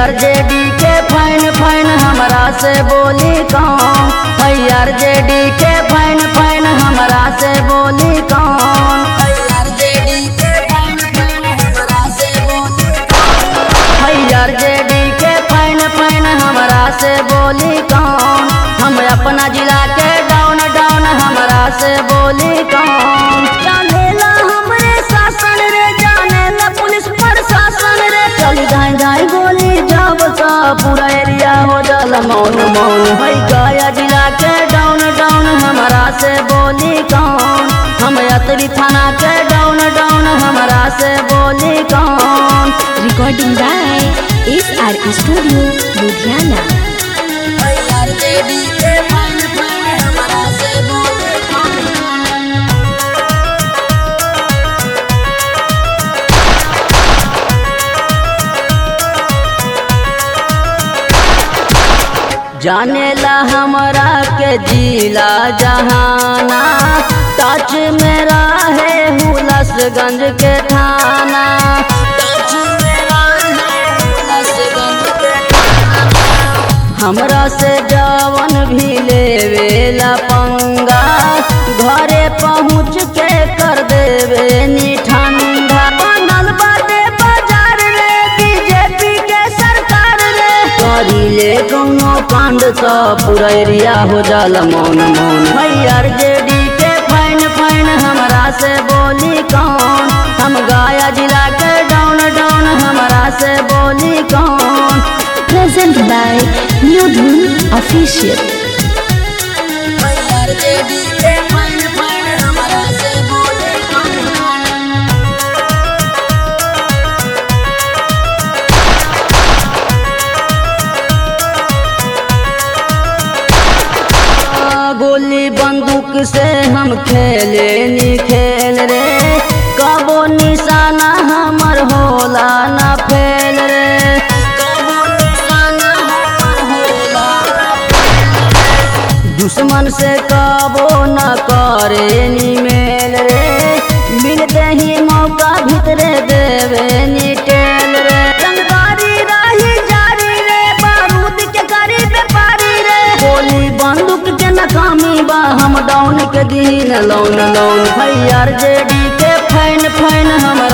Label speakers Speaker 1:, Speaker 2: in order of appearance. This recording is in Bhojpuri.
Speaker 1: भैया जेडी के फैन फैन हमरा से बोली कौन भैया जेडी के फैन फैन हमरा से बोली कौन भैया जेडी के फैन फैन हमरा से बोली भैया जेडी के फैन फैन हमरा से बोली कौन हम अपना जिला के डाउन डाउन हमरा से बोली कौन जानेला हमरे शासन रे जानेला पुलिस प्रशासन रे चली जाए जाए गोली जब सा पूरा एरिया हो जल मौन मौन है गया जिला के डाउन डाउन हमरा से बोली कौन हम अतरी थाना के डाउन डाउन हमरा से बोली कौन
Speaker 2: Recording by SR Studio, Ludhiana.
Speaker 1: जानेला हमरा के जिला जहाना टच मेरा है हुलसगंज के थाना टच मेरा है हुलसगंज के थाना हमरा से जवन भी लेवेला पंगा घरे पहुँच के कर देवे नी ठंडा बनल बाटे बाजार रे बीजेपी के सरकार रे करी ले कौनो कांड सा पूरा एरिया हो जाला मौन मौन भैया जेडी के फैन फैन हमरा से बोली कौन हम गाया जिला के डाउन डाउन हमरा से बोली कौन
Speaker 2: Present by New Dhun Official.
Speaker 1: गोली बंदूक से हम खेले नी खेल रे कबो निशाना हमर होला ना फेल रे कबो निशाना हमर होला ना फेल रे। दुश्मन से कबो न करे नी मेल रे मिलते ही मौका भीतरे देवे नी टेल रे रंगदारी रही जारी रे बारूद के करी व्यापारी रे गोली बंदूक के नकामी बा हम डाउन के दिन लौन लौन भैया जेडी के फैन फैन हम